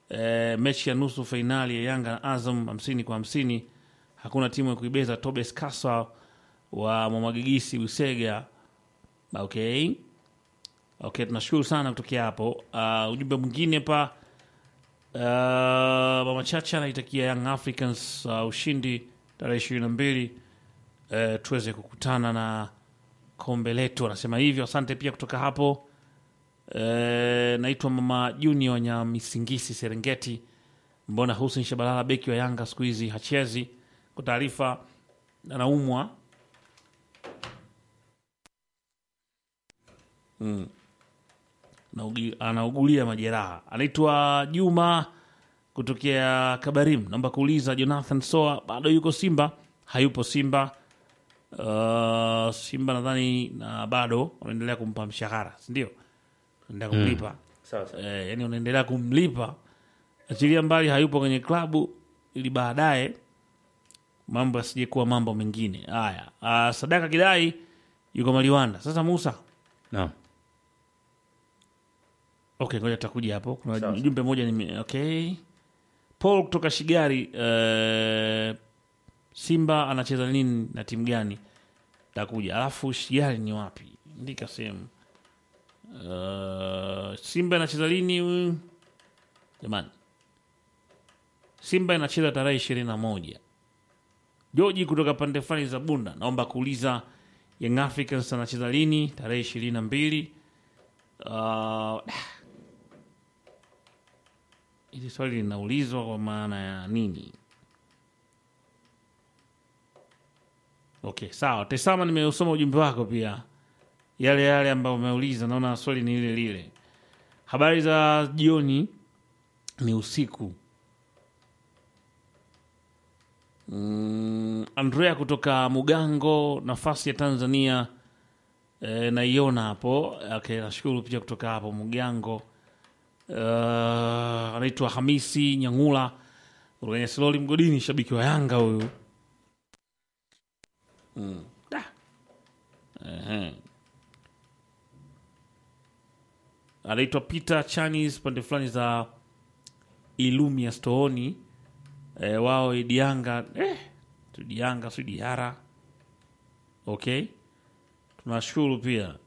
e, mechi ya nusu fainali ya Yanga na Azam hamsini kwa hamsini. Hakuna timu ya kuibeza. Tobes Kasa wa Mwamagigisi Usega. Okay, okay, tunashukuru sana kutokea hapo. Uh, ujumbe mwingine pa uh, mama Chacha anaitakia Young Africans uh, ushindi tarehe ishirini na mbili uh, tuweze kukutana na kombe letu, anasema hivyo. Asante pia kutoka hapo. E, naitwa mama Junior Nyamisingisi Serengeti. Mbona Hussein Shabalala beki wa Yanga siku hizi hachezi? Kwa taarifa, anaumwa mm. Naugi- anaugulia majeraha. Anaitwa Juma kutokea Kabarim. Naomba kuuliza Jonathan Soa bado yuko Simba? Hayupo Simba. Uh, Simba nadhani na bado wanaendelea kumpa mshahara, si ndio? Wanaendelea kumlipa Sasa eh, yani unaendelea kumlipa, achilia mbali hayupo kwenye klabu, ili baadaye mambo yasije kuwa mambo mengine haya. Uh, Sadaka Kidai yuko Maliwanda. Sasa Musa, naam, okay, ngoja tutakuja hapo. Kuna Sawa. jumbe moja nime, okay. Paul kutoka Shigari, eh, Simba anacheza nini na timu gani? Takuja alafu Shigari ni wapi? Ndika sehemu Uh, Simba inacheza lini huyu? jamani? Simba inacheza tarehe ishirini na moja. Joji kutoka pande fulani za Bunda, naomba kuuliza Young Africans anacheza lini? Tarehe ishirini na mbili. Uh, hili swali linaulizwa kwa maana ya nini? Okay, sawa. Tesama, nimeusoma ujumbe wako pia yale yale ambayo umeuliza, naona swali ni lile lile. Habari za jioni, ni usiku. Mm, Andrea kutoka Mugango, nafasi ya Tanzania e, naiona hapo. Okay, nashukuru pia kutoka hapo Mugango. Uh, anaitwa Hamisi Nyangula kwenye Siloli Mgodini, shabiki wa Yanga huyu. Mm. Da. Ehe. anaitwa Peter Chanis pande fulani za Ilumia Stooni. E, wao Idianga eh, Dianga si Diara. Okay, tunashukuru pia